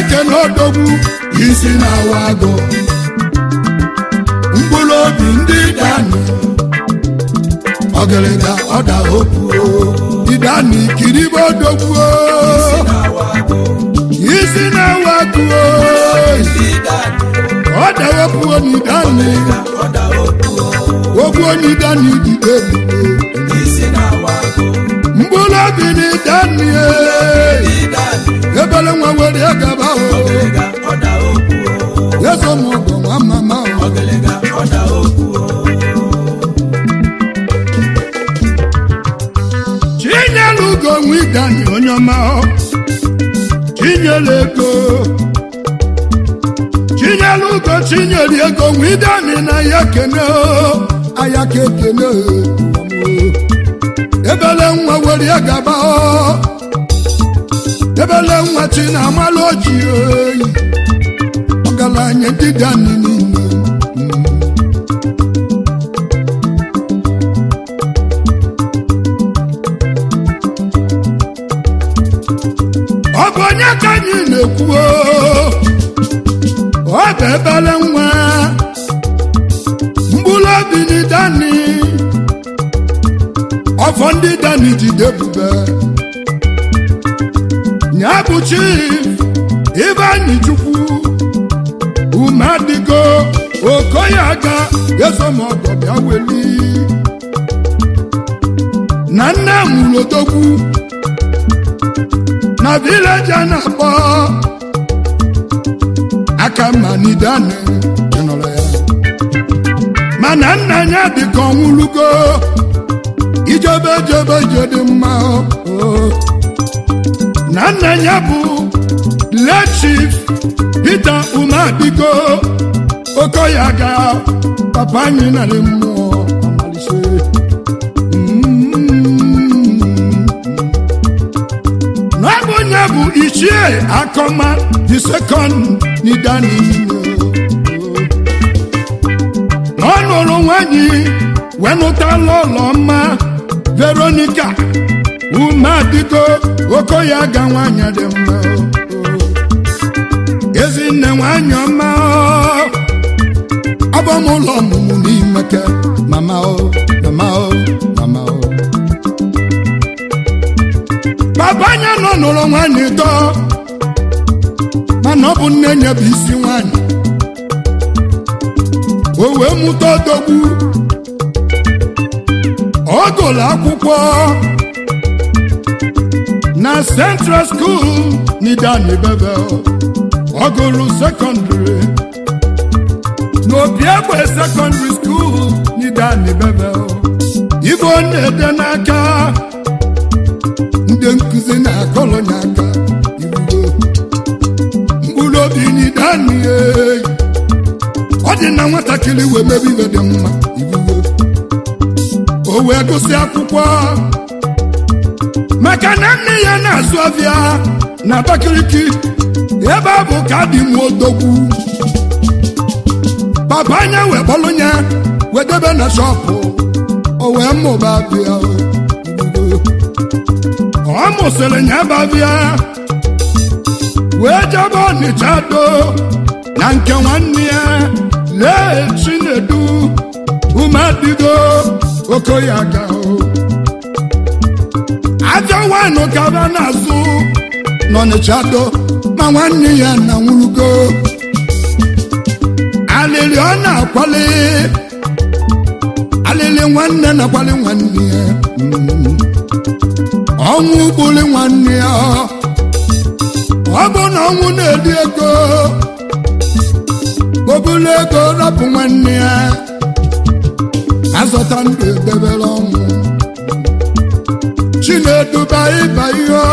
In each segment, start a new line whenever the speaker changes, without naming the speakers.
ekene odogwu isi na-awa agụ mkpụrụ obi ndị dani ọgịrịga ọda okwu idani kiribe odogwu isi na-awa agụ ọda okwu onidani okwu onidani dide mkpụrụ obi ni dani ebele nwa were gaba o yeso m ọgọ nwa mama o chinyere ugo nwe idani onye ọma o chinyere ego chinyere ugo chinyere ego nwe idani na ya kene o aya ka ekene o ebele nwa were gaba o ebele nwa chi na amalụ oji oyi ọgaranya ndị dani niile ọ bụ onye ka anyị na-ekwu o? ọ bụ ebele nwa mkpụrụ obi ni dani ọfọ ndị dani jide ebube ya bụ chief Ibeanyi Chukwu ume adịgo okoye aga esomọgọ bịa weli na nne mụrụ odogwu na vileji a na-akpọ aka manidane ịnụrụ ya mana nna ya dịka ọnwụlugo ijebe jebe je dị mma o na nna ya bụ late chief Peter Umabigo Okoya ga papa anyị narị mmụọ amalise n'ọbụ onye bụ ichie akọma the second n'idani ọ nụrụ nwanyị wenụtala ụlọ mma Veronica Umabigo Okoya ga nwanyị dị mma ezinne nwanyị ọma abọm ụlọ ọmụmụ n'imeke mama o mama o mama o baba anya nọ n'ụlọ nwanyị tọ mana ọ bụ nne nye bụ isi nwanyị o wee mụta odogwu ọ gụrụ akwụkwọ na central school n'idani bevel ọ gụrụ sekọndịrị n'obi egbe sekọndịrị skuul n'idani bevel ibe ọ na-ede n'aka ndị nkụzi na-akọrọ ya aka ibugo mkpụrụ obi n'idani ọ dị na nwatakịrị wee mebe ibe dị mma ibugo o wee gụsị akwụkwọ maka na nne ya na-azụ abịa na Abakaliki ebe a bụ ka dị m odogwu papa anya wee kpọlụ ya wee debe na shọpụ o wee mụba bịa ọ mụsịrị ya babịa wee jebe ọnịcha do na nke nwanne ya lee chinedu umedigo okoya ga ajọ wanụ kaba n'azụ n'ọnịcha do ma nwanne ya na nwurugo alịlị ọ na-akwali alịlị nwanne na-akwali nwanne ya ọnwụ gbuli nwanne ya ọ bụ na ọnwụ na-edi ego obulu ego rapụ nwanne ya azọta ndụ edebere ọnwụ chineduba ịba ihe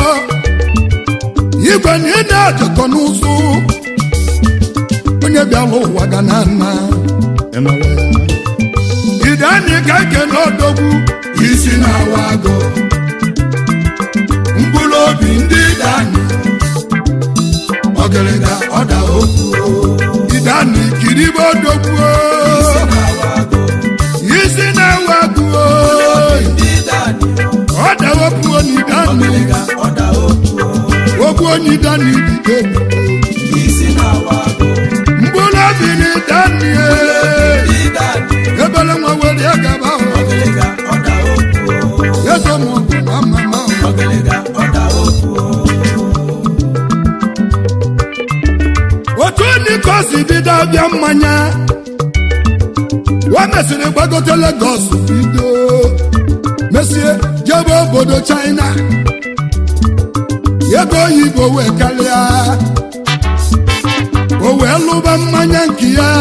igwe na ị na-ejekọ n'ụzụ onye bịara ụwa ga na nna ide anyị ka ike n'odogwu isi na-awa agụ mkpụrụ obi ndị dani ọgịrịga ọda okwu idani kiribe odogwu isi na-awa agụ ọda okwu onidani okwu onidani dide kedu ka o si bido abịa mmanya o mesịrị gbagote Lagos bido mesie jebe obodo China ego oyibo wee karịa o wee lụba mmanya nke ya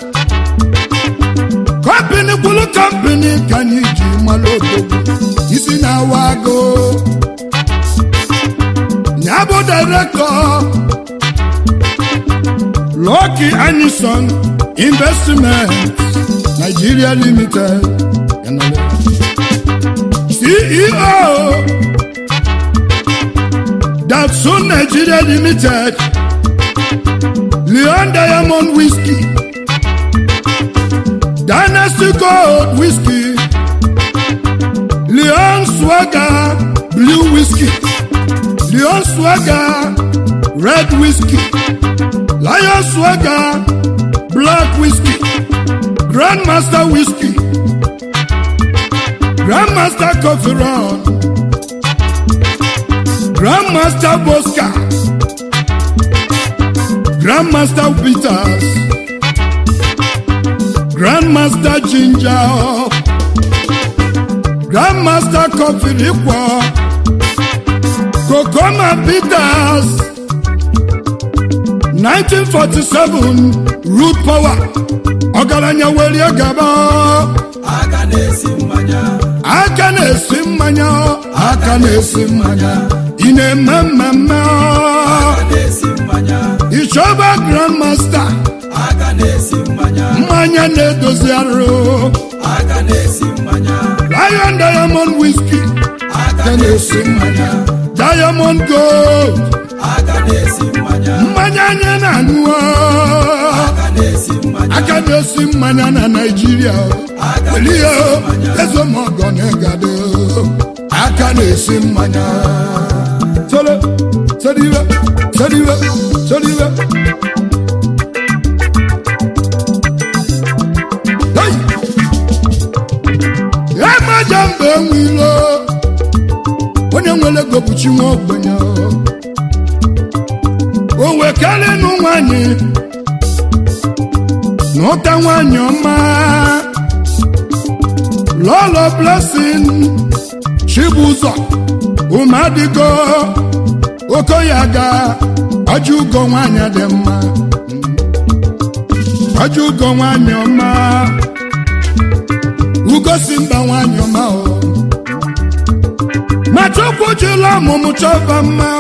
kọmpini kwulu kọmpini ka anyị ji malụ odogwu isi na-awa agụ ya bụ direktọ Lucky Anison Investment Nigeria Limited CEO Datsun Nigeria Limited Leon Diamond Whiskey Dynasty Gold Whiskey Leon Swagger Blue Whiskey Leon Swagger Red Whiskey Lion Swagger Black Whiskey Grandmaster Whiskey Grandmaster Coffee Run Grandmaster Bosca Grandmaster Peters Grandmaster Ginger Grandmaster Coffee Liquor Kokoma Peters 1947 Root Power ọgaranya were gaba
aka na-esi mmanya
aka na-esi mmanya aka na-esi mmanya ị na-eme mmemme
aka na-esi mmanya
ịchọba grandmaster
aka na-esi mmanya
mmanya na-edozi arụ
aka na-esi mmanya
Lion Diamond Whiskey
aka na-esi mmanya
Diamond Gold
aka na-esi mmanya
mmanya anyị na-aṅụ
aka na-esi mmanya
aka na-esi mmanya na Naịjirịa
aka
welie ezemọgọ na-egade aka na-esi mmanya sere seriwe seriwe seriwe Hey! emaja mgbe enwilo onye nwere ego bụ chi nwa ogbenye o wekarịnụ nwanyị n'ụta nwanyị ọma lọlọ blessing chibụzọ ụmụadịgo okoyaga ọjụgo nwanyị dị mma ọjụgo nwanyị ọma ugosi mba nwanyị ọma o ma chukwu jụla ọmụmụ chọba mma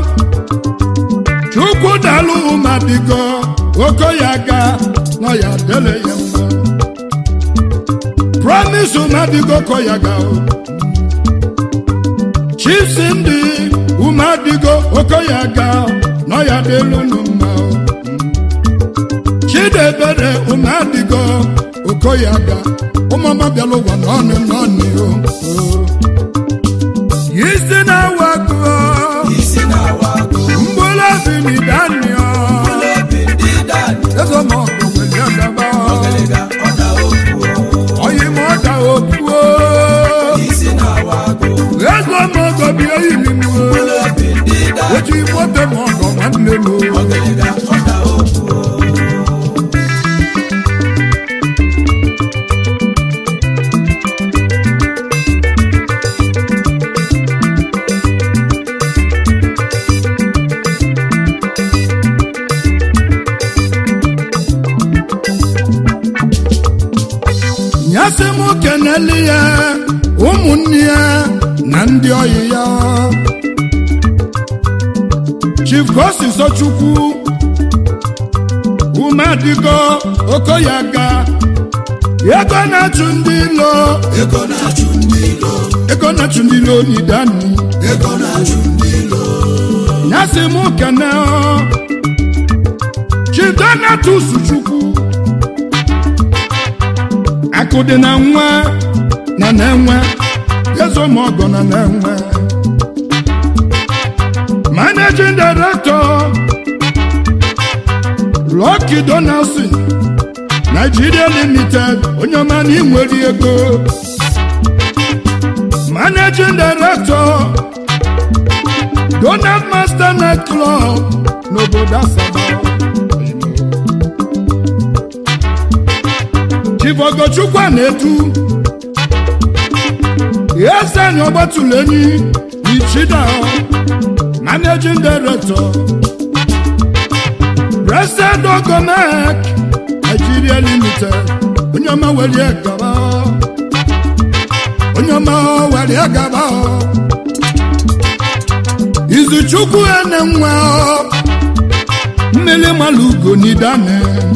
chukwu dalụ ụmụadịgo okoyaga nọ ya dele ya mma promise ụmụadịgo koyaga o chisi ndị ụmụadịgo okoyaga nọ ya delu nụ mma o chidebere ụmụadịgo okoyaga ụmụọma bịala ụwa n'ọnụ n'ọnụ o isi na-awa gụọ
isi na-awa agụ
mgbụrụ obi n'idanio
obi ndị dani
ezemọgụ welie gaba
ọgịlịga ọ na okwu
oyi ma ọ da opuo
isi na-awa agụ
ezemọgụ bịa ili m
obi ndị dani
oji moto ma ọgọ nwanne m
ọgịlịga ọ na okwu
nyasị m keneli ya ụmụnne ya na ndị ọyị ya chief gosiso chukwu umedigo okoyaga ego na-achụ ndị ilo
ego na-achụ ndị ilo
ego na-achụ ndị ilo n'idani
ego na-achụ ndị ilo
nyasị m kene chief donatus chukwu akụ dị na nwa na na-enwe ezomọgọ na na-enwe managing director Lucky Donaldson Nigeria Limited onye ọma na inwere ego managing director Donald Master Night Club n'obodo Asaba chifogochukwu a na-etu eseni ọgbatụlenyi ichida managing director Blessed Ogomek Nigeria Limited onye ọma were gaba onye ọma were gaba izuchukwu ene nwa mmiri malugo n'idane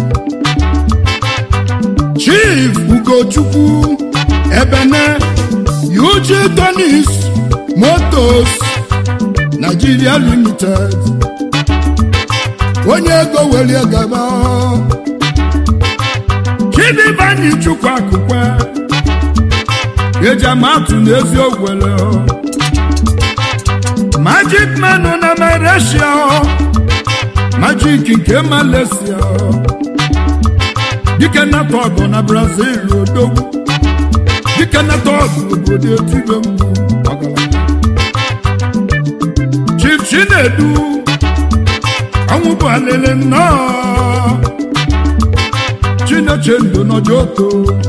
chief ugochukwu ebene yuji tonis motos nigeria limited onye ego were gaba chidibanyi chukwu akụkwe eji amatụ n'ezi ogwele magic manụ na malaysia magic nke malaysia dike nata ọgụ na brazil odogwu dike nata ọgụ obodo etibe mgbu ọgaranya chief chinedu ọnwụ bụ alele nnọọ chineche ndụ n'ojoko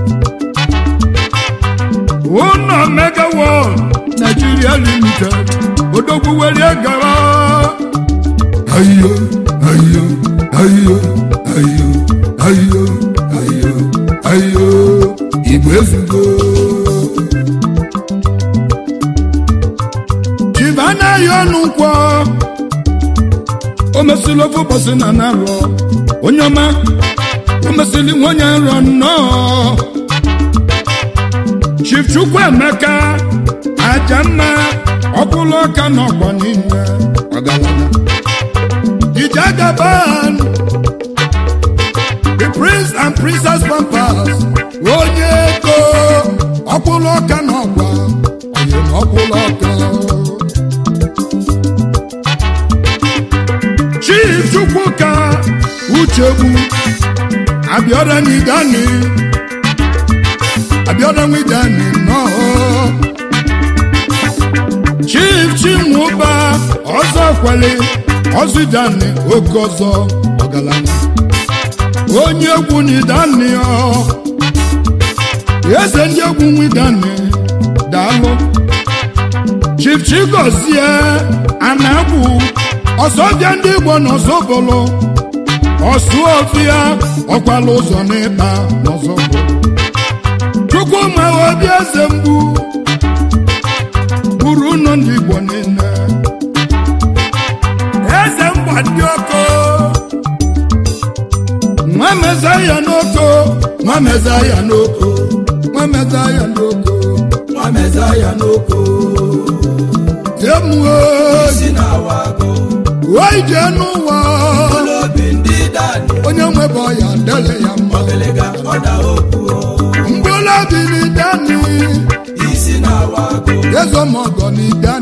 ụlọ mega world nigeria limited odogwu were gara ayo ayo ayo ayo ayo ayo ayo igbo ezugo chibana ya ọnụ nkwọ o mesịrị ofe ụbọchị na narọ onye ọma o mesịrị nwunye nrọ nnọọ chief chukwu emeka aja mma ọkwụlụ ọka n'ọgbọ niile ọgaranya ije gaban the prince and princess pampers onye ego ọkwụlụ ọka n'ọgba onye na ọkwụlụ ọka chief chukwuka uchegbu abịara n'idani abịara n'idani nnọọ chief chinwụba ọzọ kwele ọzụdani oke ọzọ ọgaranya onye egwu n'idani ọ eze ndị egwu nwidani daalụ chief chigozie anagbu ọsọbịa ndị igbo n'ọzọbụlụ ọsụofia ọkwala ụzọ n'ịkpa n'ọzọbụlụ chukwu ma obi eze mgbu buru ụlọ ndị igbo niile eze mgba ndị oko nwa meza ya n'oko nwa meza ya n'oko nwa meza ya n'oko
nwa meza ya n'oko
emuo
si na-awago
wee jee n'ụwa
ụlọobi ndị dani
onye nwebe ọya dele ya mma
ogelega ọda okwu
mgbụlọbi n'idani
isi na-awago
ezomọgọ n'ide